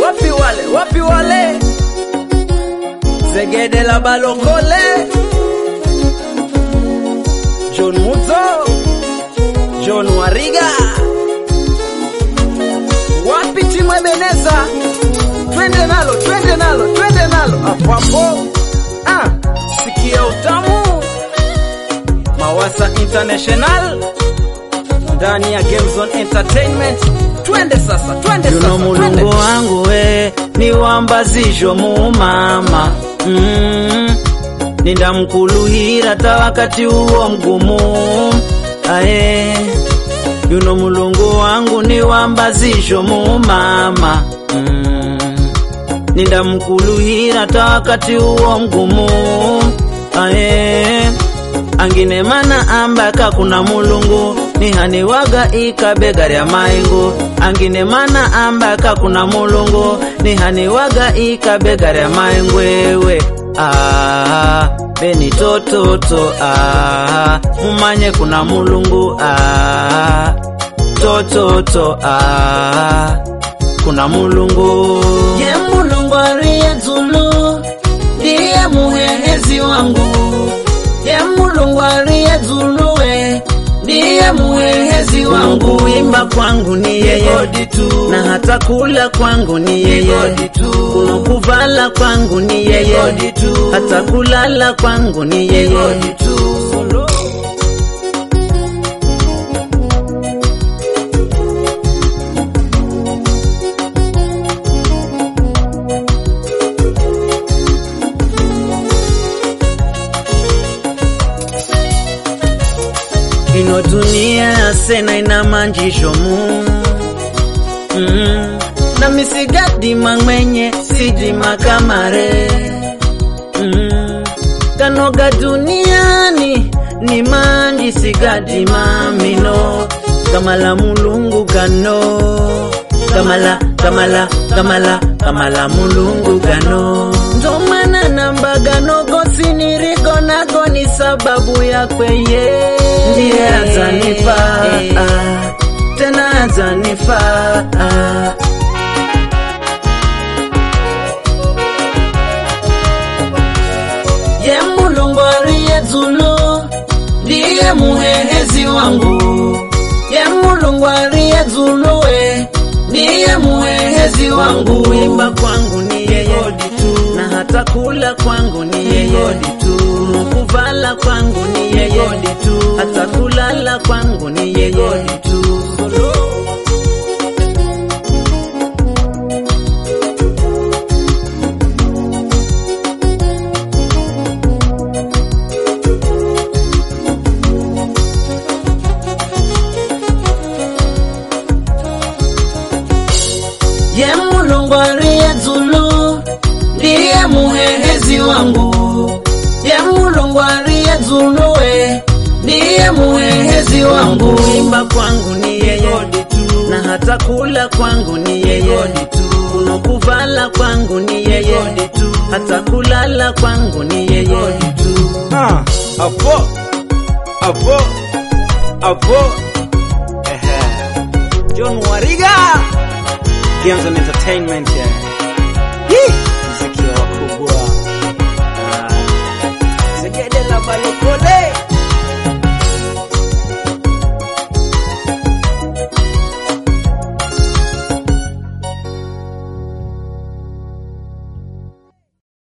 wapi wale wapi wale zegede la balokole John Muzo John Wariga wapi timu Ebeneza twende nalo twende nalo twende nalo hapo hapo ah, sikia utamu Mawasa International ndani ya Game Zone Entertainment twende sasa twende yuno sasa twende mulungu wangu we niwambazisho mumama mm. nindamkuluhira ta wakati uwo mgumu aye yuno mulungu wangu niwambazisho mumama mm. nindamkuluhira ta wakati uwo mgumu aye angine mana ambaka kuna mulungu nihaniwaga ikabega lya maingu angine mana ambaka kuna mulungu nihaniwaga ikabega lya maingu ewe ah, beni tototo ah, mumanye kuna mulungu ah, tototo ah, kuna mulungu ye mulungu aliye zulu ndiye muhehezi wangu ye mulungu aliye zuluwe ndiye muhehezi wangu imba kwangu ni yeye na hata kula kwangu ni yeye kuno kuvala kwangu ni yeye hata kulala kwangu ni yeye ino dunia sena ina manjisho mu mm. na misigadima mwenye sidima kamare mm. kanoga duniani ni manji sigadima mino kamala mulungu gano kamala kamala kamala kamala mulungu gano ndomana nambagano gosi niriko nako ni sababu yakweye ndiye azanifa tena azanifa ye mulungu aliye zulu ndiye muhehezi wangu ye mulungu aliye zulu we ndiye muhehezi wangu imba kwangu ni yeye na hata kula kwangu ni yeye kuvala kwangu ni yeye hata kulala kwangu ni yeye ye mulungu aliye zulu ndiye muhehezi wangu ye mulungu aliye zulu we ndiye muhehezi wangu imba kwangu ni yeye na hata kula kwangu ni yeye kuno kuvala kwangu ni yeye hata kulala kwangu ni yeye Ah, hapo hapo hapo ehe John Wariga Games and Entertainment yeah. Hii muziki wa wakubwa Ah, Segede la Balokole